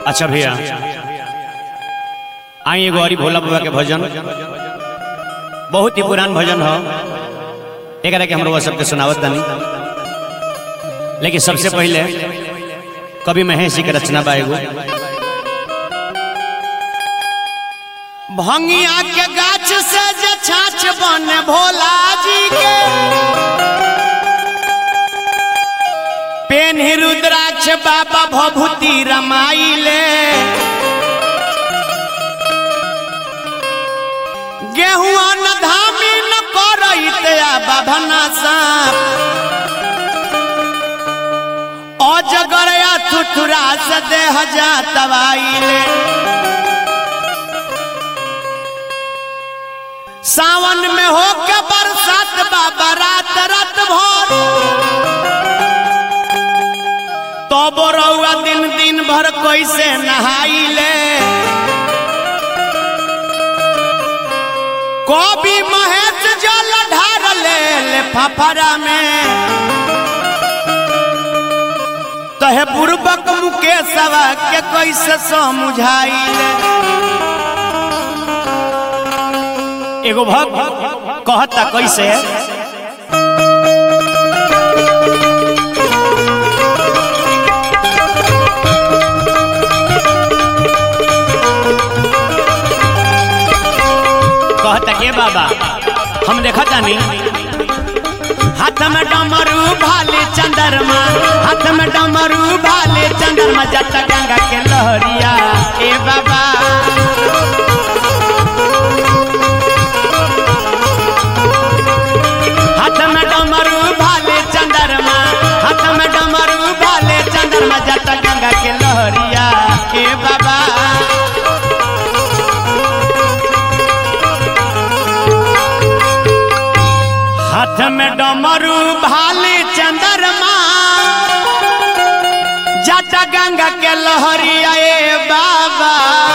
अच्छा भैया आई एगो हरी भोला बाबा के भजन बहुत ही पुरान भजन हो एकरा के हमरो सबके सुनावत तानी लेकिन सबसे पहले कवि महेश जी के रचना बा एगो भंगिया के गाछ से जे छाछ बने भोला जी के पेन रुद्राक्ष बाबा भभूति रमाइले गेहूं न धामी न करैत आ बाभना साप अजगर या थुथुरा से देह जा तवाइले सावन में हो के बरसात बाबा रात रात भर तो बोरौआ दिन दिन भर कैसे नहाइले कभी महेश जल ढार ले ले फफरा में तहे पूर्वक मुकेशवा के कैसे समझाइले एगो भक्त कहता कैसे कहता के बाबा हम देखा तानी हाथ में डमरू भाले चंद्रमा हाथ में डमरू भाले चंद्रमा जट गंगा के लहरिया ए बाबा हाथ में डमरू भाले चंद्रमा हाथ में डमरू भाले चंद्रमा जट गंगा के लहरिया ए बाबा हाथ में डमरू भाले चंद्रमा जट गंगा के लहरिया ए बाबा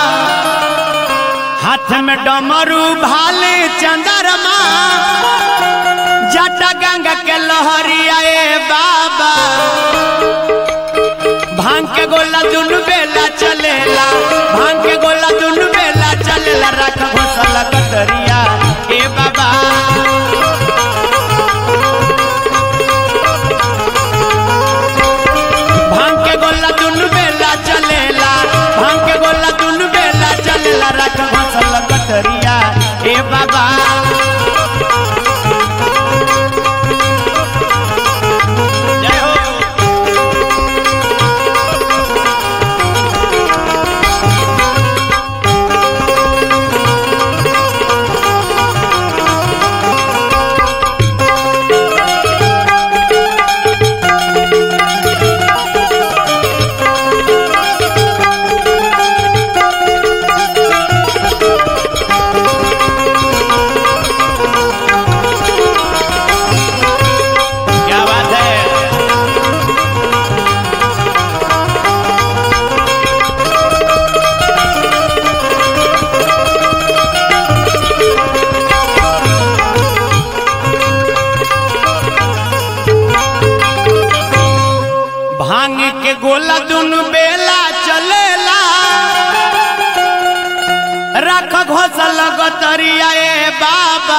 हाथ में डमरू भाले चंद्रमा जट गंगा के लहरिया ए बाबा भांग के गोला दुनु बेला चलेला भांग के गोला दुनु बेला चलेला रख घोसला कतरिया ए बाबा भांग के गोला दुनु बेला चलेला भांग के गोला दुनु बेला चलेला रख घोसला कतरिया ए बाबा जय हो क्या बात है भांग के गोला दुनु बेला चलेला रख घोसल गतरिया ए बाबा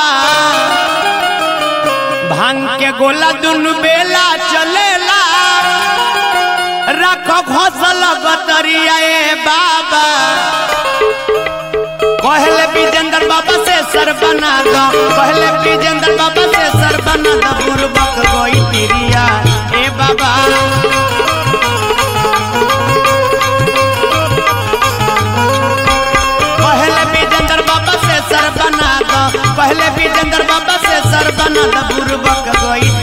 भांग के गोला दुनु बेला चलेला रख घोसल गतरिया ए बाबा कहले विजेंद्र बाबा से सर बना दो कहले विजेंद्र बाबा से सर बना दो बुरबक गोई तिरिया ए बाबा पहले विजेंद्र बाबा से सर बना दो पहले विजेंद्र बाबा से सर बना दो बुरबक गोई